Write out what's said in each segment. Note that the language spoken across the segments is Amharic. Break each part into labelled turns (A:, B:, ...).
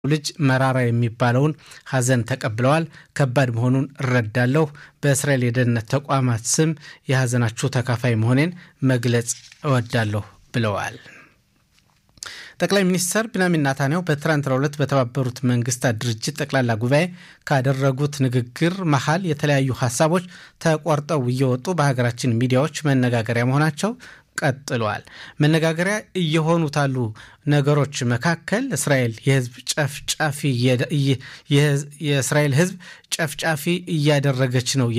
A: ልጅ መራራ የሚባለውን ሐዘን ተቀብለዋል። ከባድ መሆኑን እረዳለሁ። በእስራኤል የደህንነት ተቋማት ስም የሐዘናችሁ ተካፋይ መሆኔን መግለጽ እወዳለሁ ብለዋል። ጠቅላይ ሚኒስትር ቢንያሚን ናታንያሁ በትናንትናው ዕለት በተባበሩት መንግስታት ድርጅት ጠቅላላ ጉባኤ ካደረጉት ንግግር መሀል የተለያዩ ሀሳቦች ተቆርጠው እየወጡ በሀገራችን ሚዲያዎች መነጋገሪያ መሆናቸው ቀጥለዋል። መነጋገሪያ እየሆኑት ያሉ ነገሮች መካከል እስራኤል የህዝብ ጨፍጫፊ የእስራኤል ህዝብ ጨፍጫፊ እያደረገች ነው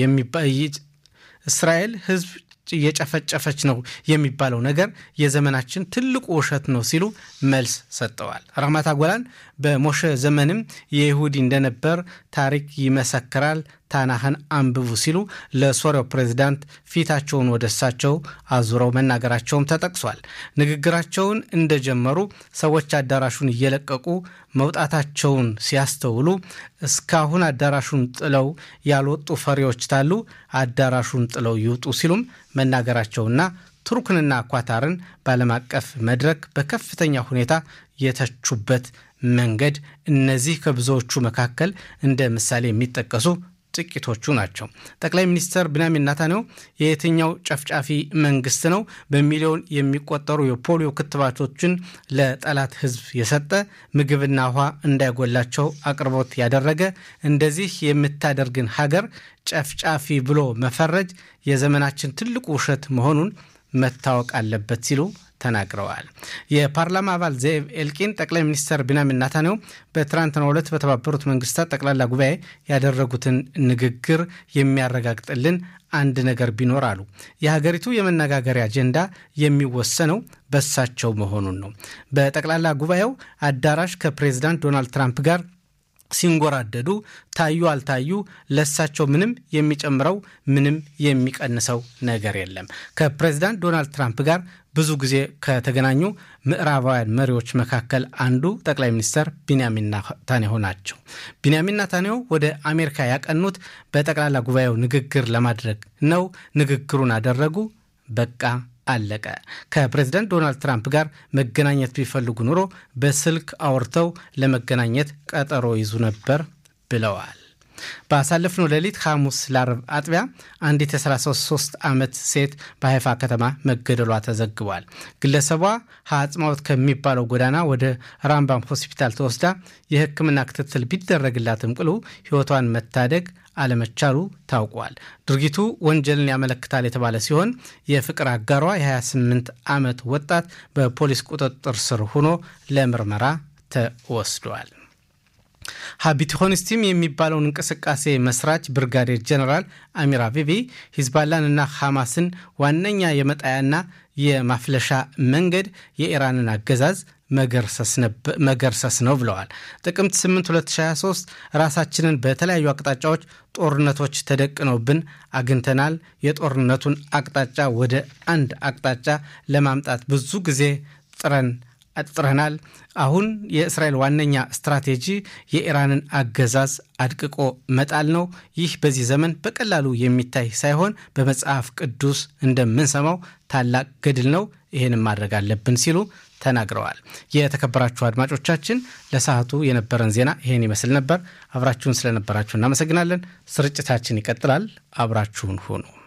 A: እስራኤል ህዝብ እየጨፈጨፈች ነው የሚባለው ነገር የዘመናችን ትልቁ ውሸት ነው ሲሉ መልስ ሰጥተዋል። ራህማት ጎላን በሞሸ ዘመንም የይሁዲ እንደነበር ታሪክ ይመሰክራል፣ ታናህን አንብቡ ሲሉ ለሶሪያው ፕሬዚዳንት ፊታቸውን ወደ እሳቸው አዙረው መናገራቸውም ተጠቅሷል። ንግግራቸውን እንደጀመሩ ሰዎች አዳራሹን እየለቀቁ መውጣታቸውን ሲያስተውሉ እስካሁን አዳራሹን ጥለው ያልወጡ ፈሪዎች ታሉ፣ አዳራሹን ጥለው ይውጡ ሲሉም መናገራቸውና ቱርክንና ኳታርን በዓለም አቀፍ መድረክ በከፍተኛ ሁኔታ የተቹበት መንገድ እነዚህ ከብዙዎቹ መካከል እንደ ምሳሌ የሚጠቀሱ ጥቂቶቹ ናቸው። ጠቅላይ ሚኒስትር ቢንያሚን ናታንያሁ የየትኛው ጨፍጫፊ መንግስት ነው በሚሊዮን የሚቆጠሩ የፖሊዮ ክትባቶችን ለጠላት ህዝብ የሰጠ ምግብና ውሃ እንዳይጎላቸው አቅርቦት ያደረገ እንደዚህ የምታደርግን ሀገር ጨፍጫፊ ብሎ መፈረጅ የዘመናችን ትልቁ ውሸት መሆኑን መታወቅ አለበት ሲሉ ተናግረዋል። የፓርላማ አባል ዘኤብ ኤልቂን ጠቅላይ ሚኒስትር ቢንያሚን ናታንያሁ በትናንትናው ዕለት በተባበሩት መንግስታት ጠቅላላ ጉባኤ ያደረጉትን ንግግር የሚያረጋግጥልን አንድ ነገር ቢኖር አሉ፣ የሀገሪቱ የመነጋገሪያ አጀንዳ የሚወሰነው በሳቸው መሆኑን ነው። በጠቅላላ ጉባኤው አዳራሽ ከፕሬዚዳንት ዶናልድ ትራምፕ ጋር ሲንጎራደዱ ታዩ አልታዩ ለሳቸው ምንም የሚጨምረው ምንም የሚቀንሰው ነገር የለም። ከፕሬዚዳንት ዶናልድ ትራምፕ ጋር ብዙ ጊዜ ከተገናኙ ምዕራባውያን መሪዎች መካከል አንዱ ጠቅላይ ሚኒስትር ቢንያሚን ናታንያሁ ናቸው። ቢንያሚን ናታንያሁ ወደ አሜሪካ ያቀኑት በጠቅላላ ጉባኤው ንግግር ለማድረግ ነው። ንግግሩን አደረጉ፣ በቃ አለቀ። ከፕሬዚዳንት ዶናልድ ትራምፕ ጋር መገናኘት ቢፈልጉ ኑሮ በስልክ አውርተው ለመገናኘት ቀጠሮ ይዙ ነበር ብለዋል። ባሳለፍነው ሌሊት ሐሙስ ለአርብ አጥቢያ አንዲት የ33 ዓመት ሴት በሀይፋ ከተማ መገደሏ ተዘግቧል። ግለሰቧ ሀጽማወት ከሚባለው ጎዳና ወደ ራምባም ሆስፒታል ተወስዳ የሕክምና ክትትል ቢደረግላትም ቅሉ ሕይወቷን መታደግ አለመቻሉ ታውቋል። ድርጊቱ ወንጀልን ያመለክታል የተባለ ሲሆን የፍቅር አጋሯ የ28 ዓመት ወጣት በፖሊስ ቁጥጥር ስር ሆኖ ለምርመራ ተወስዷል። ሀቢትሆንስቲም የሚባለውን እንቅስቃሴ መስራች ብርጋዴር ጀነራል አሚር አቢቢ ሂዝባላን እና ሐማስን ዋነኛ የመጣያና የማፍለሻ መንገድ የኢራንን አገዛዝ መገርሰስ ነው ብለዋል። ጥቅምት 8 2023 ራሳችንን በተለያዩ አቅጣጫዎች ጦርነቶች ተደቅነውብን አግኝተናል። የጦርነቱን አቅጣጫ ወደ አንድ አቅጣጫ ለማምጣት ብዙ ጊዜ ጥረን አጥጥረናል። አሁን የእስራኤል ዋነኛ ስትራቴጂ የኢራንን አገዛዝ አድቅቆ መጣል ነው። ይህ በዚህ ዘመን በቀላሉ የሚታይ ሳይሆን በመጽሐፍ ቅዱስ እንደምንሰማው ታላቅ ገድል ነው። ይህንም ማድረግ አለብን ሲሉ ተናግረዋል። የተከበራችሁ አድማጮቻችን ለሰዓቱ የነበረን ዜና ይህን ይመስል ነበር። አብራችሁን ስለነበራችሁ እናመሰግናለን። ስርጭታችን ይቀጥላል። አብራችሁን ሁኑ።